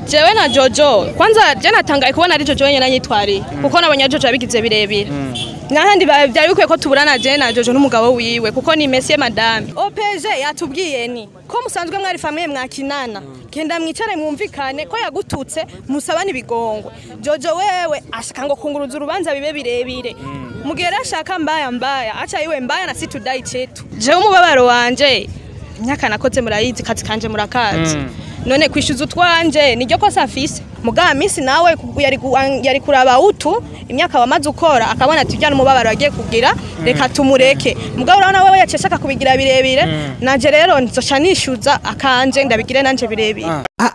jewe na jojo kwanza je natangaye kubona ari jojo wenyine anyitwariye kuko nabonye jojo yabigize birebire n'ahandi ba- byari bikwiye ko tuburana je na jojo n'umugabo wiwe kuko ni mesiye madame opg yatubwiye ni ko musanzwe mwari famiye mwakinana genda mwicare mwumvikane ko yagututse musabane ibigongwe jojo wewe ashaka ngo kunguruza urubanza bibe birebire mugera ashaka mbaya mbaya acha iwe mbaya na situdai chetu jewe umubabaro wanje imyaka nakoze murayizi kazi kanje murakazi none kwishyuza utwanje niryo kosa afise mugaba minsi nawe ku- yari ku- yari kuraba utu imyaka wamaze ukora akabona ati byana umubabaro yagiye kugira reka tumureke mugabo urabona wewe yaciye ashaka kubigira birebire nanje rero nzoca nishyuza akanje ndabigire nanje birebire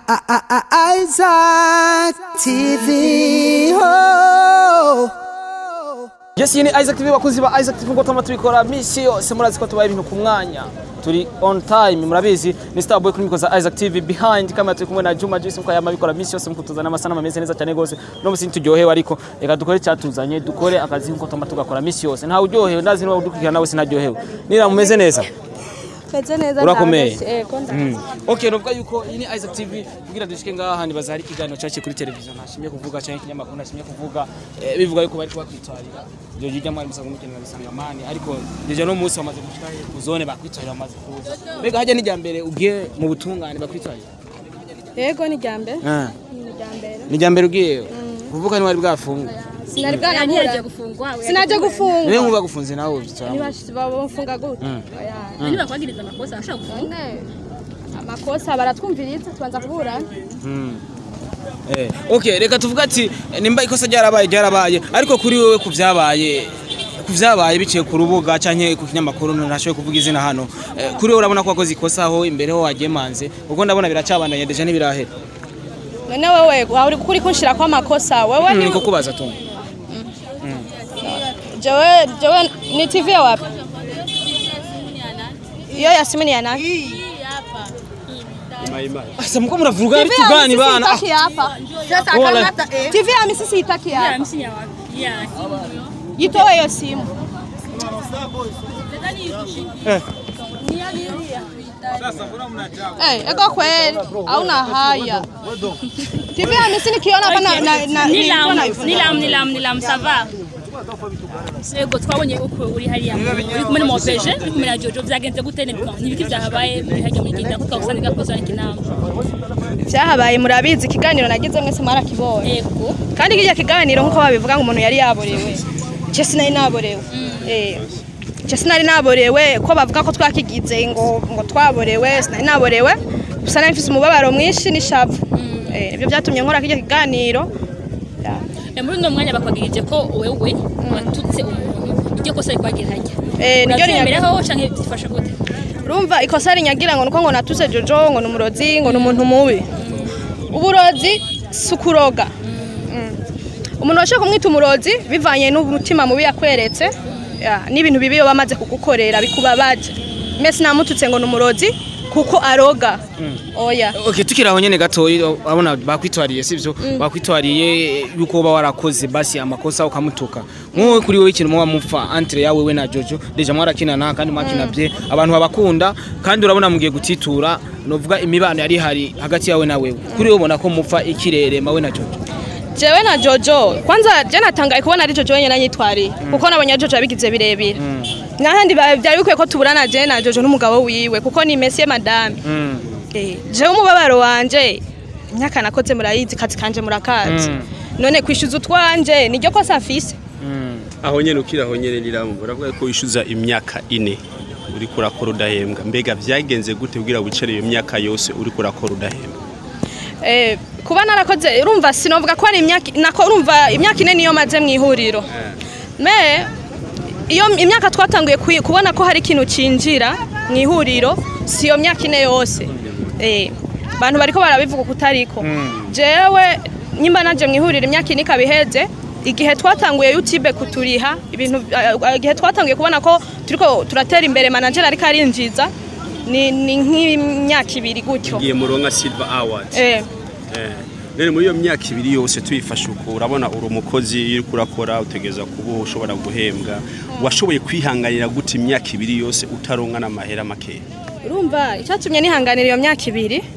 Isaac TV. Oh. Yes, iyi ni Isaac TV bakuzi ba Isaac TV ngo tuma tubikora misi yose murazi ko tubaye ibintu ku mwanya turi on time murabizi ni Starboy kuri mikoza Isaac TV behind kamera turi kumwe na Juma Juice muko yama bikora misi yose mukutuzana amasanamu ameze neza cyane gose no musi turyohewe ariko reka dukore cyatuzanye dukore akazi nko tuma tugakora misi yose ntawe uryohewe ndazi niba udukurikirana nawe sinaryohewe nira mumeze neza meze neza Urakomeye? ndazi. Ego, ndazi. Mm. Okay, novuga yuko iyi ni Isaac TV kugira dushike ngaha nibaza hari ikiganiro cyaciye kuri televiziyo ntashimye kuvuga cyangwa ikinyamakuru ntashimye kuvuga eh, bivuga yuko bari kubakwitwarira ibyo jijya mwari musanzwe mukenera bisangamani ariko deja no munsi wamaze gushika he ku zone bakwitwarira bamaze kuza mbega hajya n'ijya mbere ugiye mu butungane bakwitwarira Ego ni jambe Ah, ni jambere ni ijya mbere ugiye kuvuga ni wari bwafunga sinari bwanakura Ntiyaje gufungwa sinaje gufungwa niwe nkuba gufunze nawe ubyitwaramo ntibashyize bamufunga gute Oya. niba kwagiriza amakosa ashobora gufungwa None, amakosa baratwumviriza tubanza kuburana Eh, okay reka tuvuga ati nimba ikosa ryarabaye ryarabaye ariko kuri wewe ku byabaye ku byabaye biciye ku rubuga canke ku kinyamakuru ntashoboye kuvuga izina hano eh, kuri wewe urabona ko wakoze ikosa aho imbere ho wagemanze ubwo ndabona biracabandanya deja ntibirahera none wewe waba uri kuri kunshira ko amakosa wewe ni niko kubaza tu jewe jewe ni TV ya wapi iyo ya simu ni ya nani asa mko muravuga ari TV ya tugani Misisi bana itaki hapa Wala. TV ya misisi itaki ya hapa msinya wapi ya yitowe hiyo simu Eh, ego kweli hauna haya TV ya misisi nikiona hapa na na na nilam nilikuwa nilam nilam nilam sava ego twabonye uko uri hariya uri kumwe n'umupeje uri kumwe na jojo byagenze gute nibwo nibiki byahabaye muri hajya muri ginda kuko usanga gakoze ikinama byahabaye murabizi ikiganiro nagize mwese mwarakibonye ego kandi kijya kiganiro nk'uko babivuga ngo umuntu yari yaborewe je sinari naborewe eh je sinari naborewe ko bavuga ko twakigize ngo ngo twaborewe sinari naborewe gusa nari mfise umubabaro mwinshi n'ishavu eh ibyo byatumye nkora kijya kiganiro Ya. Eh, muri uno mwanya bakwagirije ko wewe watutse umuntu iryo kosa rikwagira hajya Eh, niryo urabyemeraho canke byifashe gute urumva ikosa rinyagira ngo nuko ngo natuse jojo ngo numurozi ngo numuntu mubi uburozi sukuroga umuntu washaka kumwita umurozi bivanye n'umutima mubi yakweretse ya, n'ibintu bibi iyo bamaze kugukorera bikubabaje mese namututse ngo numurozi kuko aroga oya Okay tukiri aho nyene gatoyi abona bakwitwariye sivyo bakwitwariye yuko uba warakoze basi amakosa ukamutuka nkowe kuri wowe ikintu muba mupfa entre yawe we na Jojo deja mwarakinana kandi mwakinavye abantu babakunda kandi urabona mugiye gutitura novuga imibano yari hari hagati yawe na wewe kuri wowe ubona ko mupfa ikirere mawe na Jojo jewe na jojo kwanza je natangaye kubona ari jojo wenyine anyitwariye kuko nabonye jojo yabigize birebire n'ahandi ba- byari bikwiye ko tuburana je na jojo n'umugabo wiwe kuko ni mesiye madame Mm. Eh, jewe umubabaro wanje imyaka nakoze murayizi kazi kanje murakazi Mm. none kwishyuza utwanje niryo kosa afise Mm. aho nyene ukiri aho nyene niramu uravuga ko wishyuza imyaka ine uri kurakora udahembwa mbega byagenze gute kugira wicare iyo myaka yose uri kurakora udahembwa Eh, kuba narakoze urumva sinovuga ko ari imyaka nako urumva imyaka ine niyo maze mu ihuriro me iyo imyaka twatanguye kuyi- kubona ko hari ikintu cinjira mu ihuriro si iyo myaka ine yose eh abantu bariko barabivuga kutariko jewe nyimba naje mu ihuriro imyaka ine ikabiheze igihe twatanguye YouTube kuturiha ibintu eh, igihe twatanguye kubona ko turiko turatera imbere manager ariko arinjiza ni ni nk'imyaka ibiri gutyo igiye muronka silver award eh Eh, none muri iyo myaka ibiri yose tuyifashe uko urabona uri umukozi iyo uriko urakora utegereza kuba ushobora guhembwa washoboye kwihanganira gute imyaka ibiri yose utaronka n'amahera makeya urumva icyatumye nihanganira iyo myaka ibiri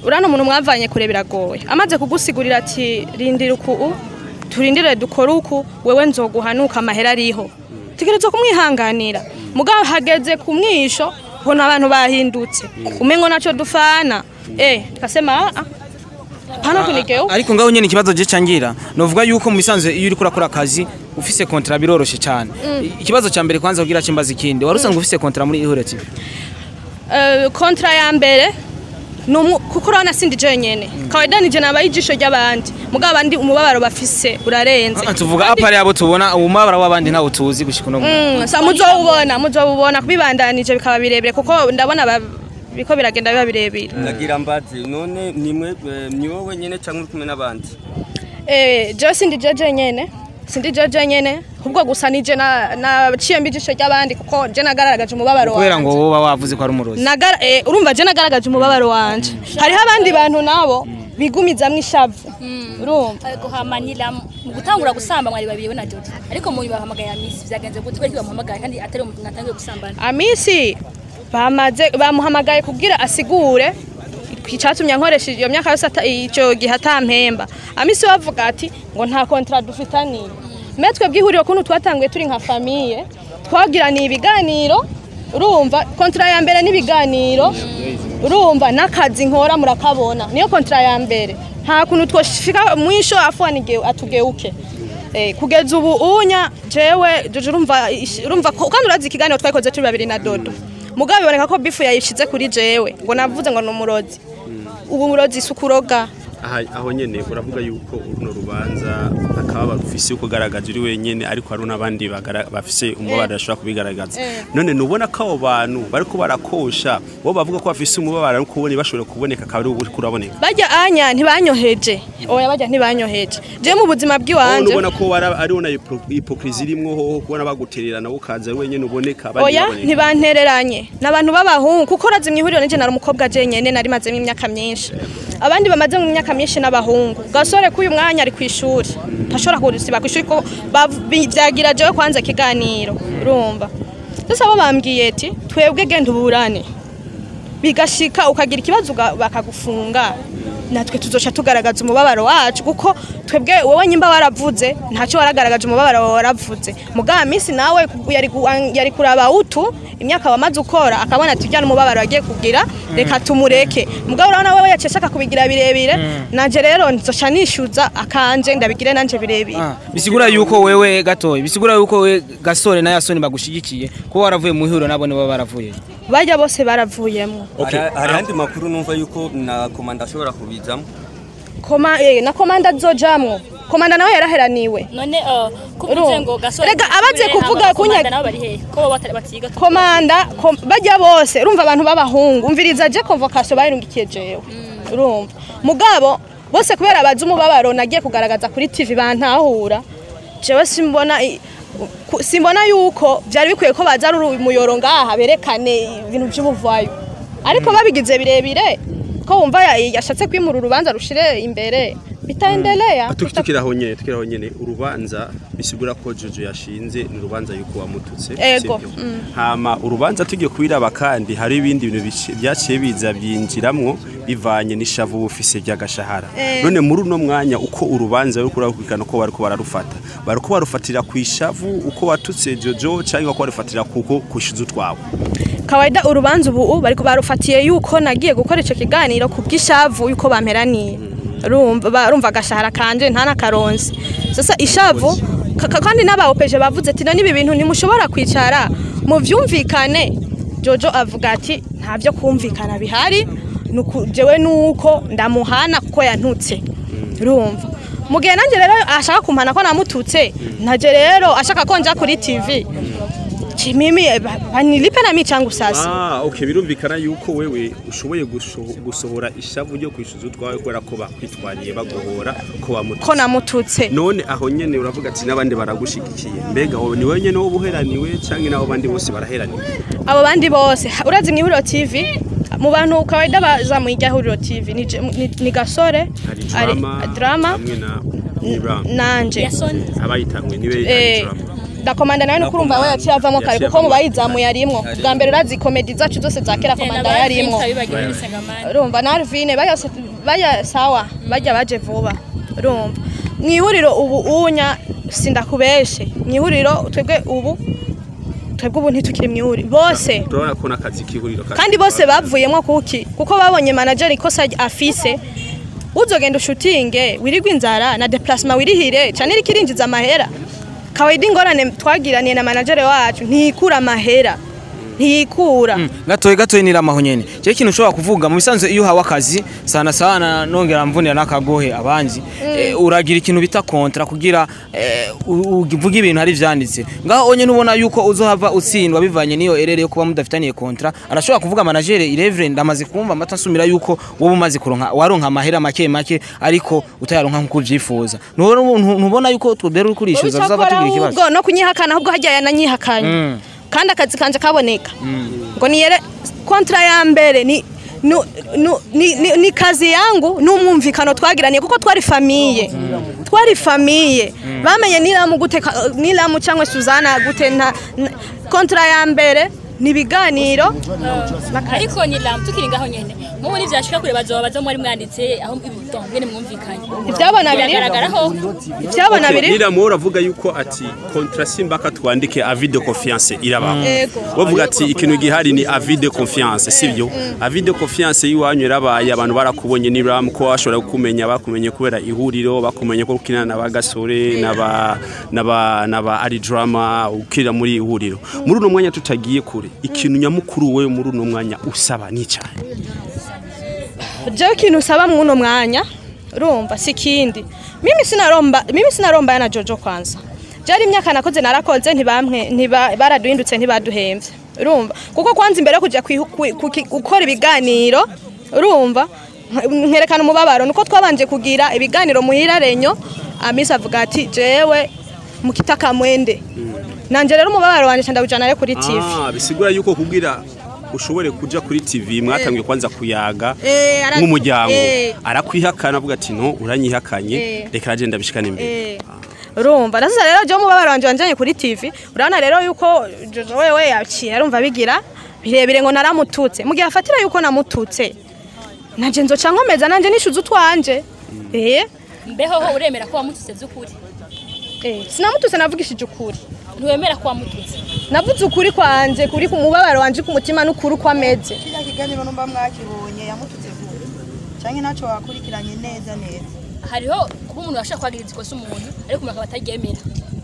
urano umuntu mwavanye kure biragoye amaze kugusigurira ati rindira uku turindire dukore uku wewe nzoguhanuka amahera ariho tegereza kumwihanganira mugabo hageze ku mwisho ubona abantu bahindutse umengo naco dufana eh kasema ah hano kunigeo ariko ngaho nyene ikibazo je cangira novuga yuko mu bisanzwe iyo uri kurakora akazi ufise kontra biroroshe cyane ikibazo ca mbere kwanza kugira cimbaza ikindi wari usanga ufise kontra muri ihuriro TV Eh, kontra ya mbere numu kuko urabona sindi jenyene kawaida nije nabaye ijisho ry'abandi mugabo abandi umubabaro bafise urarenze Ah, tuvuga apari abo tubona umubabaro w'abandi ntawo tuzi gushika uno munsi. Mm, sa muzowubona muzowubona kubibandanije bikaba birebire kuko ndabona ba- biko biragenda biba birebire ndagira mbazi none nimwe eh, ni wowe nyene cyangwa uri kumwe n'abandi Eh, jewe sindi je jenyene sindi je jenyene ahubwo gusa nije na naciye mbi ijisho ry'abandi kuko je nagaragaje umubabaro kubera ngo wanje wowe wavuze ko ari umurozi Nagara, eh, urumva je nagaragaje umubabaro wanje hariho abandi bantu nabo bigumizamwo ishavu urumva guhamanira mu gutangura gusamba mwari babiri we na Jojo ariko mu bahamagaye ya Miss vyagenze gute bari bamuhamagaye kandi atari umuntu natangiye gusambana amisi bamaze bamuhamagaye kugira asigure icyatumye nkoresha iyo myaka yose ata- icyo gihe atampemba amisi we avuga ati ngo nta kontra dufitaniye me twebwe ihuriro kuntu twatanguye turi nka famiye twagiraniye ibiganiro urumva kontra ya mbere n'ibiganiro urumva n'akazi nkora murakabona niyo kontra ya mbere nta kuntu twoshika mwisho afwana igihe atugeuke Eh, kugeza ubu unya jewe jojo urumva ish- urumva ko- kandi urazi ikiganiro twayikoze turi babiri na dodo mugabo biboneka ko bifu yayishize kuri jewe ngo navuze ngo ni umurozi ubu umurozi si ukuroga aha aho nyene uravuga yuko runo rubanza akaba barufise uko garagaza uri wenyene ariko hari n'abandi bagara- bafise umubabaro bashobora kubigaragaza none nubona ko abo bantu bariko barakosha bo bavuga ko bafise umubabaro ariko ubone bashobora kuboneka akaba ari uri kuraboneka bajya anya ntibanyoheje oya bajya ntibanyoheje jewe mu buzima wowe bw'iwanje ubona ko wara- ariho na hipokrizi irimwo hoho kubona bagutererana ukaza ari wenyene uboneka abandi oya baboneka. ntibantereranye ni abantu b'abahungu kuko urazi mu ihuriro nije nari umukobwa jenyene nari mazemo imyaka myinshi abandi bamaze mu myaka myinshi n'abahungu gasore k'uyu mwanya ari ku ishuri ntashobora kusiba ku ishuri ko bav- bi- vyagira jewe kwanza ikiganiro urumva sasa bo bambwiye ati twebwe genda uburane bigashika ukagira ikibazo uga- bakagufunga natwe tuzoca tugaragaza umubabaro wacu kuko twebwe wowe nyimba waravuze ntacyo waragaragaje umubabaro wawe waravuze mugaba minsi nawe yari ku- yari kuraba utu imyaka wamaze ukora akabona ati byana umubabaro wagiye kugira reka tumureke mugabo urabona wewe yaciye ashaka kubigira birebire nanje rero nzoca nishyuza akanje ndabigire nanje birebire Ah, bisigura yuko wewe gatoyi bisigura yuko we gasore na yasoni bagushigikiye kuba waravuye mu ihuriro nabo nibo baravuye bajya bose baravuyemo Okay. hari hari andi makuru numva yuko na komanda ashobora kubizamo Koma, eh, na komanda nzojamwo komanda nawe yaraheraniwe none uh, kuvuze Urumva. ngo gasore Rega, abaze kuvuga kunya- nabo bari hehe ko bo batari batiga komanda kom, bajya bose urumva abantu b'abahungu umviriza je convocation bayirungikiye jewe urumva mugabo bose kubera bazi umubabaro nagiye kugaragaza kuri TV bantahura jewe simbona i- ku- simbona yuko byari bikwiye ko baza ari umuyoro ngaha berekane ibintu by'ubuvayo ariko babigize birebire ko wumva ya- yashatse kwimura urubanza rushire imbere bitaendelea Tuki- tukiraho nyene tukiraho nyene urubanza bisigura ko Jojo yashinze ni urubanza yuko wamututse Ego, sivyo? mm. hama urubanza tugiye kubiraba kandi hari ibindi bintu bici- byaciye biza byinjiramwo bivanye n'ishavu bufise by'agashahara Eh. none muri uno mwanya uko urubanza ruri kurakurikirana uko bariko bararufata bariko barufatira ku ishavu uko watutse Jojo cyangwa ko barufatira kuko kushiza utwawe kawaida urubanza ubu bariko barufatiye yuko nagiye gukora ico kiganiro ku bw'ishavu yuko bamperaniye urumva barumva agashahara kanje nta nakaronse sasa ishavu ka- ka- kandi n'abaopeje bavuze ati none ibi bintu ntimushobora kwicara mu vyumvikane jojo avuga ati nta vyo kumvikana bihari nuku- jewe nuko ndamuhana kuko yantutse urumva mu gihe nanjye rero ashaka kumpana ko namututse ntaje rero ashaka ko nja kuri tv chimimi eh, ba- banilipe na michangu sasa Ah, okay birumvikana yuko wewe ushoboye gusho- gusohora ishavu ryo kwishuza utwawe kubera ko bakwitwariye bagohora ko wamututse ko namututse none aho nyene uravuga ati n'abandi baragushigikiye mbega wowe ni wewe nyene wo buheraniwe canke n'abo bandi bose baraheraniwe abo bandi bose ha- urazi mu ihuriro tv mu bantu kawaida baza mu irya huriro tv ni, je- ni, ni gasore hari ari- drama drama hamwe na Miram nanje yasoni abayitangwe niwe Eh, ari drama ndakomanda nawe nuko urumva we yaciye avamo kare Yaciye kuko mu avamo. bayizamuye arimwo bwa mbere urazi komedi zacu zose za kera komanda yarimwo bibagiwe n'isangamani urumva na Arvine baya baya sawa bajya baje vuba urumva mu ihuriro ubu unya sindakubeshe mu ihuriro twebwe ubu twebwe ubu ntitukiri mu ihuriro bose turabona ko n'akazi k'ihuriro ka- kandi bose bavuyemo kuki kuko babonye manager ikosa afise uzogenda ushutinge wirigwa inzara na déplacement wirihire cyane iri kirinjiza amahera kawaida ingorane twagiraniye na manager wacu ntikura amahera ntikura gatoye gatoye niramaho nyene je ikintu ushobora kuvuga mu bisanzwe iyo uhawe akazi sana sana nongera mvunira n'akagohe abanzi eh, uragira ikintu bita kontra kugira eh, u- uvuge ibintu hari vyanditse ngaho onye nubona yuko uzohava utsindwa bivanye niyo erere yo kuba mudafitaniye kontra arashobora kuvuga manager irevre ndamaze kumva amata nsumira yuko wowe umaze kuronka waronka amahera make make ariko utayaronka nkuko uvyifuza ntubona ntubona yuko twebera uri kurishyuza bizaba tugira ikibazo ahubwo no kunyihakana ahubwo hajya yananyihakanye Mm. kandi akazi kanje kaboneka ngo niyere kontra ya mbere ni nu, nu, ni, ni, ni kazi yangu n'umwumvikano twagiraniye kuko twari famiye twari famiye bamenye niramu gute ka- niramu cyangwa Suzana gute nta na- kontra ya mbere ni ibiganiro ariko ni lam tukiri ngaho nyene nk'ubu nivyashika kure bazoba bazo muri mwanditse aho ibidongo ngene mwumvikanye ibyabona biri biragaragaraho ibyabona Okay, biri niramu uravuga yuko ati kontra simbaka twandike avis de confiance irabaho Yego. bavuga ati ikintu gihari ni avis de confiance sibyo avis de confiance y'iwanyu yarabaye abantu barakubonye niramu ko bashobora kukumenya bakumenye kubera ihuriro bakumenye ko ukinana na bagasore n'aba n'aba n'aba ari drama ukira muri ihuriro muri uno mwanya tutagiye kure ikintu nyamukuru wewe muri uno mwanya usaba ni cyane jewe ikintu usaba mu uno mwanya urumva si ikindi mimi sinaromba mimi sinaromba yana jojo kwanza byari imyaka nakoze narakoze ntibamwe ntiba baraduhindutse ntibaduhembye urumva kuko kwanza imbere yo kujya kwihu- kwi- kuki- gukora ibiganiro urumva nk- nkerekana umubabaro nuko twabanje kugira ibiganiro muhira renyo amisi avuga ati jewe mukitaka mwende nanje rero umubabaro wanje ndawujana rero kuri TV Ah, bisigura yuko kugira ushobore kuja kuri TV mwatangiye kwanza kuyaga Eh, ara- nk'umuryango eh. arakwihakana avuga ati no uranyihakanye Eh. reka ragenda bishikane imbere Eh, urumva ndasiza rero je umubabaro wanje wanjanye kuri TV urabona rero yuko Jojo wewe yaciye arumva bigira birebire ngo naramututse mu gihe afatira yuko namututse nanje nzoca nkomeza nanje nishuza utwanje eh mbeho ho uremera ko wamututse vy'ukuri eh sinamututse navugishije ukuri ntiwemera ko wamututse navuze ukuri kwanje kuri ku mubabaro wanje ku mutima n'ukuri uko ameze kiriya kiganiro numva mwakibonye yamututse vuba cyangwa ntacyo wakurikiranye neza neza hariho kuba umuntu ashaka kwagiriza ikosa umuntu ariko umuntu akaba ataryemera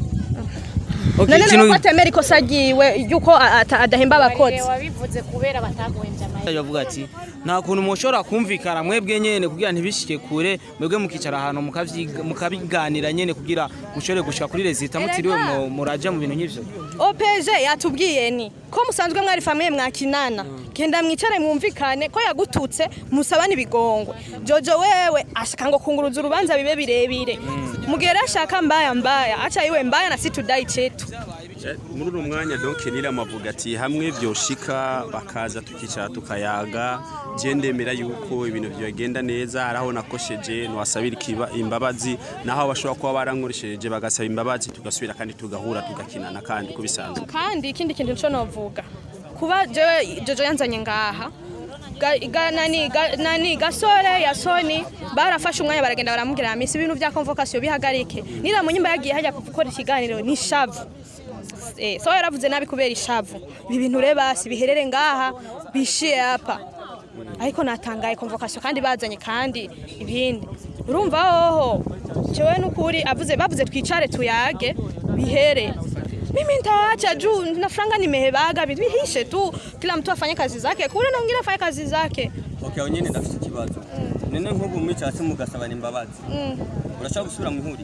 Okay, none ikintu- rero ko atemera ikosa ryiwe yuko a- ata- adahemba abakozi wabivuze kubera bataguhembye amahera yavuga ati nta kuntu mushobora kumvikana mwebwe nyene kugira ntibishike kure mwebwe mukicara ahantu mukavyiga- mukabiganira nyene kugira mushobore gushika kuri rezita mutiriwe mu- muraja mu bintu nk'ivyo OPG yatubwiye ni ko musanzwe mwari famiye mwakinana genda mwicare mwumvikane ko yagututse musabane ibigongwe Jojo wewe ashaka ngo kunguruza urubanza bibe birebire mugere ashaka mbaya mbaya acha iwe mbaya na situdai chetu Eh, muri uno mwanya donc niramu avuga ati hamwe byoshika bakaza tukicara tukayaga je ndemera yuko ibintu byagenda neza araho nakosheje nwasabira ikiba imbabazi naho bashobora kuba barankoresheje bagasaba imbabazi tugasubira kandi tugahura tugakinana kandi ko bisanzwe kandi ikindi kintu cyo novuga kuba jewe Jojo yanzanye ngaha ga, ga, nani, ga, nani gasore ya soni barafashe umwanya baragenda baramubwira misi ibintu vya convocation bihagarike niramunyimba yagiye hajya gukora ikiganiro ni shavu eh, so yaravuze nabi kubera ishavu ibi bintu rero basi biherere ngaha bishiye hapa ariko natangaye convocation kandi bazanye kandi ibindi urumva hoho jewe nukuri avuze bavuze twicare tuyage bihere mimi nitaacha juu na franga nimehebaga vihishe tu kila mtu afanye kazi zake kule na mwingine afanye kazi zake okay nyine ndafite ikibazo none nk'ubu mwicaye mugasabana imbabazi urashaka gusubira mu ihuriro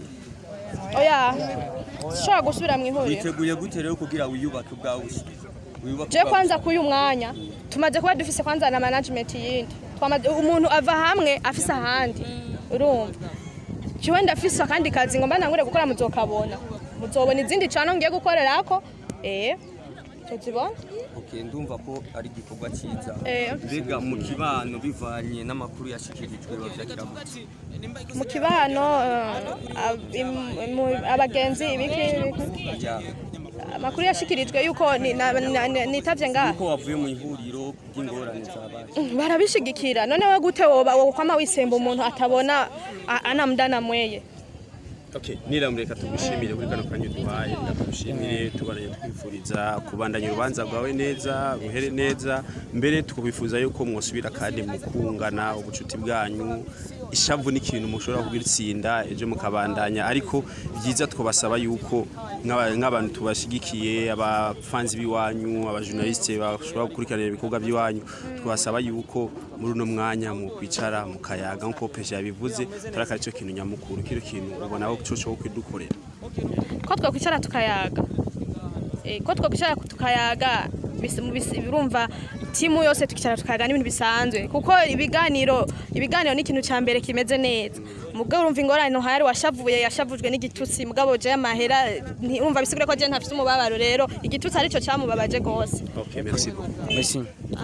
oya shobora gusubira mu ihuriro witeguye gute rero kugira wiyubake ubwawe wiyubake je kwanza kuyu mwanya tumaze kuba dufise kwanza na management yindi twamaze umuntu ava hamwe afise ahandi urumva jewe ndafise akandi kazi ngomba nangure gukora muzokabona muzobona izindi cano ngiye gukorerako eh tuzibona okay ndumva ko ari igikorwa cyiza Eh. mbega mu kibano bivanye n'amakuru yashikirijwe bavyakira gute mu kibano eh, ab- im- mu- abagenzi ibiki ibiki Ajya amakuru yashikirijwe yuko ni- na- na- na- nitavye ngaha ko wavuye mu ihuriro ry'ingorane zabaye barabishigikira none we gute woba wokwama wisemba umuntu atabona a- anamdana mweye Okay, niramureka tugushimire kuri kano kanya duhaye tugushimire tubaranye twifuriza kubandanya urubanza rwawe neza ruhere neza mbere tukubifuza yuko mwosubira kandi mukungana ubucuti bwanyu ishavu ni ikintu mushobora kubitsinda ejo mukabandanya ariko byiza twabasaba yuko nk'aba- nk'abantu tubashigikiye abafanzi b'iwanyu abajournaliste bashobora gukurikiranira ibikorwa by'iwanyu twabasaba yuko muri uno mwanya mu kwicara mukayaga nk'uko pesha yabivuze turaka aricyo kintu nyamukuru kino kintu ubona aho cyo cyo kwidukorera ko twakwicara tukayaga Eh, ko twakwicara tukayaga bis- mu bis- birumva timu yose tukicara tukayaga n'ibintu bisanzwe kuko ibiganiro ibiganiro ni ikintu cya mbere kimeze neza mugabo urumva ingorane ntuhari washavuye yashavujwe n'igitutsi mugabo je amahera ntiwumva bisigure ko je ntafite umubabaro rero igitutsi aricyo cyamubabaje rwose okay merci beaucoup merci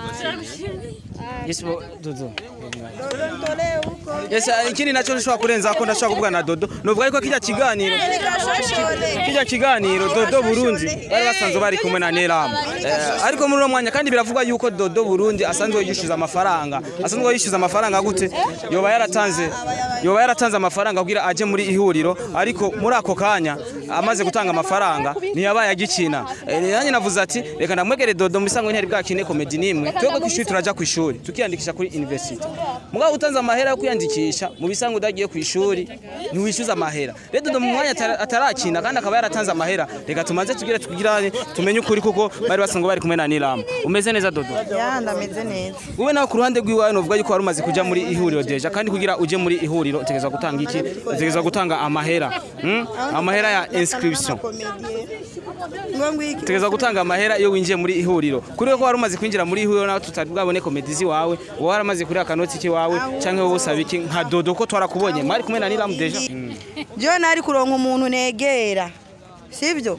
yes bo dodo dore uko yes ah, ikindi naco nshobora kurenza ko ndashobora kuvuga na dodo novuga ariko kijya kiganiro kijya kiganiro dodo burundi bari basanzwe bari kumwe na neramu Eh, ariko muri uno mwanya kandi biravugwa yuko dodo burundi asanzwe yishyuza amafaranga asanzwe yishyuza amafaranga gute yoba yaratanze yoba yaratanze amafaranga kugira aje muri ihuriro ariko muri ako kanya amaze gutanga amafaranga ntiyabaye agikina Eh, nanjye navuze ati reka ndamwegere dodo mu bisanzwe ntiyari bwakine komedi n'imwe twebwe ku ishuri turaja ku ishuri tukiyandikisha kuri university mugabo utanze amahera yo kwiyandikisha mu bisanzwe udagiye ku ishuri ntiwishyuza amahera rero dodo mu mwanya atara- atarakina kandi akaba yaratanze amahera reka tumaze tugire tugirane tumenye ukuri kuko bari basanzwe bari kumwe na niramu umeze neza dodo ya ndameze neza wowe nawe ku ruhande rw'iwawe novuga yuko wari umaze kuja muri ihuriro deja kandi kugira uje muri ihuriro utegerezwa gutanga iki utegerezwa gutanga amahera hmm? amahera ya inscription ngo ngwiki utegerezwa gutanga amahera iyo winjiye muri ihuriro kuri we ko wari umaze kwinjira muri ihuriro nawe tutari bwabone komedizi wawe wowe waramaze kuri akanoti kiwawe canke wowe usaba iki nka dodo ko twarakubonye mwari kumwe na niramu deja jewe nari kuronka umuntu negera sibyo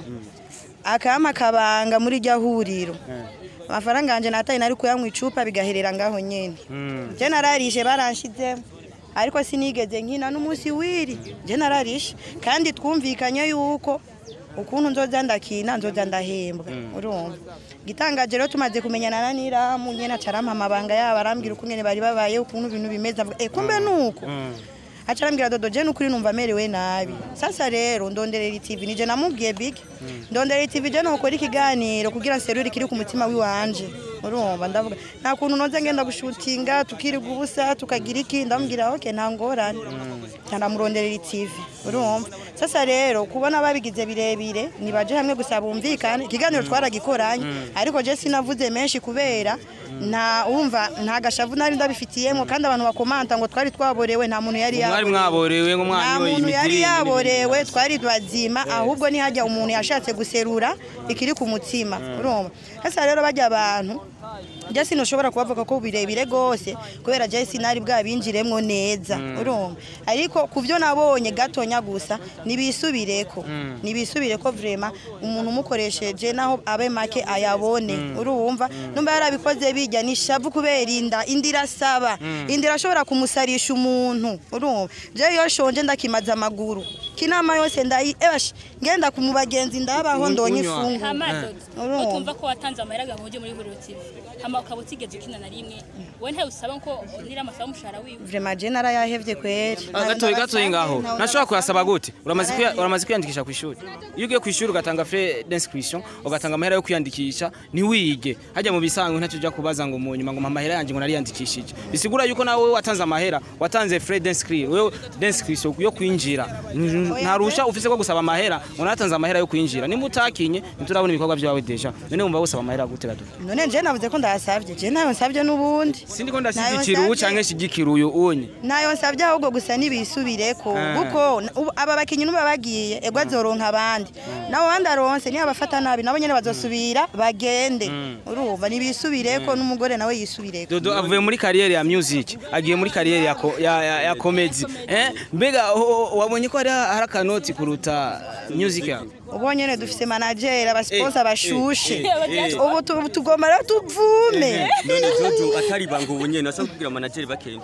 akampa akabanga muri rya huriro amafaranga yanjye nataye nari kuyanywa icupa bigaherera ngaho nyine je nararishe baranshizemo ariko sinigeze nkina n'umunsi wiri je nararishe kandi twumvikanye yuko ukuntu nzoza ndakina nzoza ndahembwa urumva gitangaje rero tumaze kumenyana na niramu nyene acarampa amabanga yabo arambwira ukungene bari babaye ukuntu ibintu bimeze avuga eh kumbe nuko acarambwira dodo je nukuri numva merewe nabi sasa rero ndonderera TV nije namubwiye big ndonderera TV je nokora ikiganiro kugira nserure kiri ku mutima wiwanje urumva ndavuga nta kuntu noze ngenda gushutinga tukiriga ubusa tukagira iki ndamubwira okay nta ngorane ndamuronderera TV urumva sasa rero kubona babigize birebire nibaje hamwe gusa bumvikane ikiganiro twaragikoranye ariko je sinavuze menshi kubera nta urumva nta gashavu nari ndabifitiyemo kandi abantu bakomanta ngo twari twaborewe nta muntu yari mwari mwaborewe ngo nta mwanyoye muntu yari imidiri yaborewe twari bazima ahubwo ntihajya umuntu yashatse guserura ikiri ku mutima urumva sasa rero bajya abantu je sinushobora kubavuga ko birebire gose kubera je sinari bwabinjiremwo neza urumva ariko ku byo nabonye gatonya gusa nibisubireko nibisubireko vrema umuntu umukoresheje naho abe make ayabone urumva numba yarabikoze bijya nishavu kubera inda inda irasaba inda irashobora kumusarisha umuntu urumva je iyo shonje ndakimaza amaguru kinama yose ndayi ebash ngenda ku mubagenzi ndabaho ndonye Unywa. ifungu hamadodo Urumva. utumva ko watanze amahera ngo uje muri huriro TV hama ukaba utigeze ukina na rimwe wowe ntawe usaba ko nira amasaba umushahara wiwe vrema je narayahevye kweri Ah, gatoyi gatoyi ngaho nashobora kuyasaba gute uramaze kwiya- uramaze kwiyandikisha ku ishuri iyo ugiye ku ishuri ugatanga frais d'inscription ugatanga amahera yo kwiyandikisha ntiwige hajya mu bisanzwe ntacyo ujya kubaza ngo mu nyuma ngo mpa amahera yanjye ngo nariyandikishije bisigura yuko nawe watanze amahera watanze frais d'inscrire wewe d'inscription yo kwinjira nta ruhushya ufise ko gusaba amahera ngo natanze amahera yo kwinjira nimba utakinye ntiturabona ibikorwa byawe deja none wumva wusaba amahera gute gato none je navuze ko ndayasavye je nayo nsavye n'ubundi sindiko Nayo ndashyigikira ubu nsavye. canke nshigikira uyu unye nayo nsavye ahubwo gusa nibisubireko Ah. kuko n- ubu aba bakinyi nuba bagiye ego azoronka abandi nabo bandi aronse niyo abafata nabi nabo nyene bazosubira bagende urumva nibisubireko n'umugore nawe yisubireko Dodo avuye muri kariyeri ya music agiye muri kariyeri ya, ko- ya, ya, ya comedy eh mbega ho- ho- wabonye ko hari hari akanoti kuruta music yawe ubu nyene dufise manager abasponsa bashushe eh, eh. ubu tu- tugomba rero tuvume none jojo atari banga ubu nyene asa kubwira manager bakenda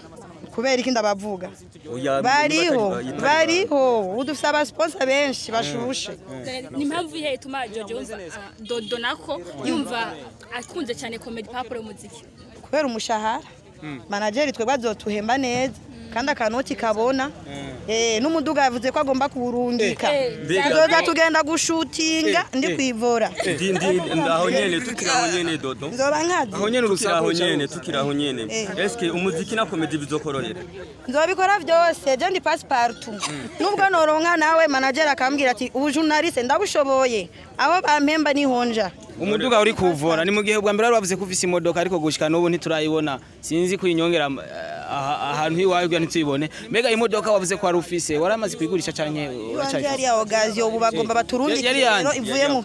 kubera iki ndabavuga Oya, bariho batari- batari- bariho ubu dufite abasiponsa benshi bashushe ni impamvu ihe ituma jojo yumva ah, dodo nako yumva akunze cyane comedy papuro muziki kubera umushahara manageri twebwe azotuhemba neza kandi akanoti kabona Eh, n'umuduga yavuze ko agomba kuwurungika Eh, tuzoza tugenda gushutinga ndi kwivura Ndi- ndi- aho nyene tukiri aho nyene dodo nzoba nkazi aho nyene tukiri aho urusaku nyene tukiri aho nyene Eh. eske umuziki na komedi bizokorohera nzobikora byose je ndi pasiparutu nubwo noronka nawe manageri akambwira ati ubu journaliste ndabushoboye aho bampemba nihonja umuduga uri kuvura ni mu gihe bwa mbere bari bavuze ko ufise imodoka ariko gushika n'ubu ntiturayibona sinzi ko inyongera eh, aha- ahantu iwawe kugira ntituyibone mbega imodoka wavuze ko wari ufise waramaze kuyigurisha canke Iwanje uracayifise yari ya ogaziyo ubu bagomba baturungike Yari rero yanjye. ivuye mu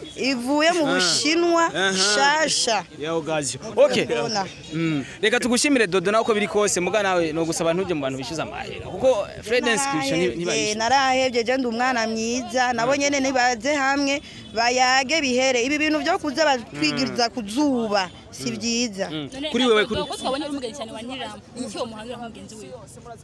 ivuye mu bushinwa shasha ya ogazio okay Ndabona. Mm. reka tugushimire dodo nawe uko biri kose muga nawe no gusaba ntuje mu bantu bishyuza amahera kuko Fred inscription Narahevye, ntibayishyura narahevye je ndi umwana mwiza nabo nyene nibaze hamwe bayage bihere ibi bintu byo kuza batwigiriza ku zuba si byiza Kuri wewe, kuri- ko twabonye uri umugenzi cyane wa nyiramu iki uwo muhangira nk'umugenzi wiwe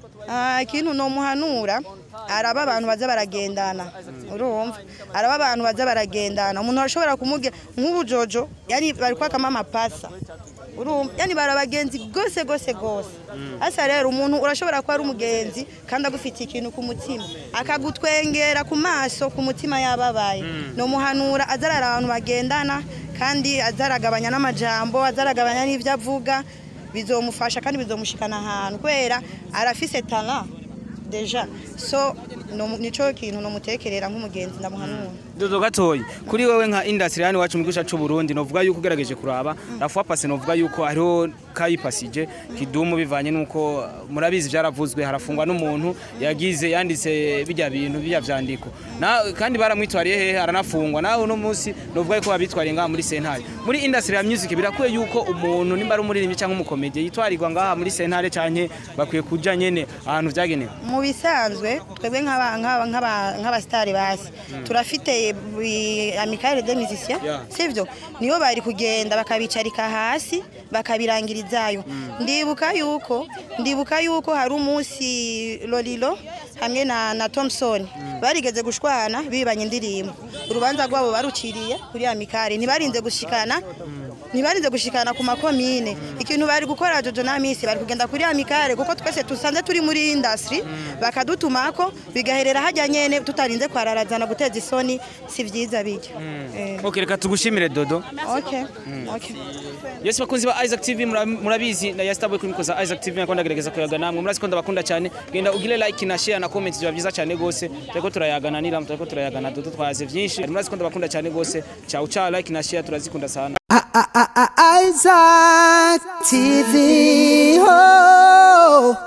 Ah, ikintu nomuhanura araba abantu baza baragendana urumva araba abantu baza baragendana umuntu arashobora kumubwira nk'ubu jojo yani bari kwakamo amapasa urumva yani bari abagenzi gose gose gose asa rero umuntu urashobora kuba ari umugenzi kandi agufitiye ikintu ku mutima akagutwengera ku maso ku mutima yababaye nomuhanura azarara abantu bagendana kandi azaragabanya n'amajambo azaragabanya n'ibyo avuga bizomufasha kandi bizomushikana ahantu kubera arafise tala deja so no- nico kintu nomutekerera nk'umugenzi ndamuhanura dodo gatoyi kuri wewe nka industry yani wacu mu gihugu cyacu Burundi novuga yuko ugerageje kuraba rafuwa pase novuga yuko hariho kayipasije kidumu bivanye nuko murabizi byaravuzwe harafungwa n'umuntu yagize yanditse bijya bintu bijya vyandiko na kandi baramwitwariye hehe aranafungwa nawe uno munsi novuga yuko babitwariye ngaha muri sentare muri industry ya music birakwiye yuko umuntu nimba ari umuririmbyi cyangwa umukomedi yitwarirwa ngaha muri sentare canke bakwiye kuja nyene ahantu vyagenewe mu bisanzwe twebwe nk'aba- nk'aba- nk'aba- nk'abasitari basi turafite bi- amicale de musiciens Yeah. sivyo niyo bari kugenda bakabicarika hasi bakabirangirizayo ndibuka yuko ndibuka yuko hari umunsi lolilo hamwe na, na Thompson barigeze gushwana bibanye indirimbo urubanza rwabo baruciriye kuri amicale ntibarinze gushikana ntibarinze gushikana ku makomine ikintu bari gukora jojo na misi bari kugenda kuri amicale kuko twese tusanze turi muri industry bakadutumako bigaherera hajya nyene tutarinze kwararazana guteza isoni si vyiza bijya Eh, okay reka tugushimire dodo okay okay Yes bakunzi ba Isaac TV mura- murabizi na Yastaboy kuri mikoza Isaac TV nakunda gerageza kuyaga namwe murazi ko ndabakunda cyane genda ugire like na share na comment biba byiza cyane gose tureko turayagana nira tureko turayagana dodo twaze byinshi murazi ko ndabakunda cyane gose ciao ciao like na share turazikunda sana Isaac TV. Oh.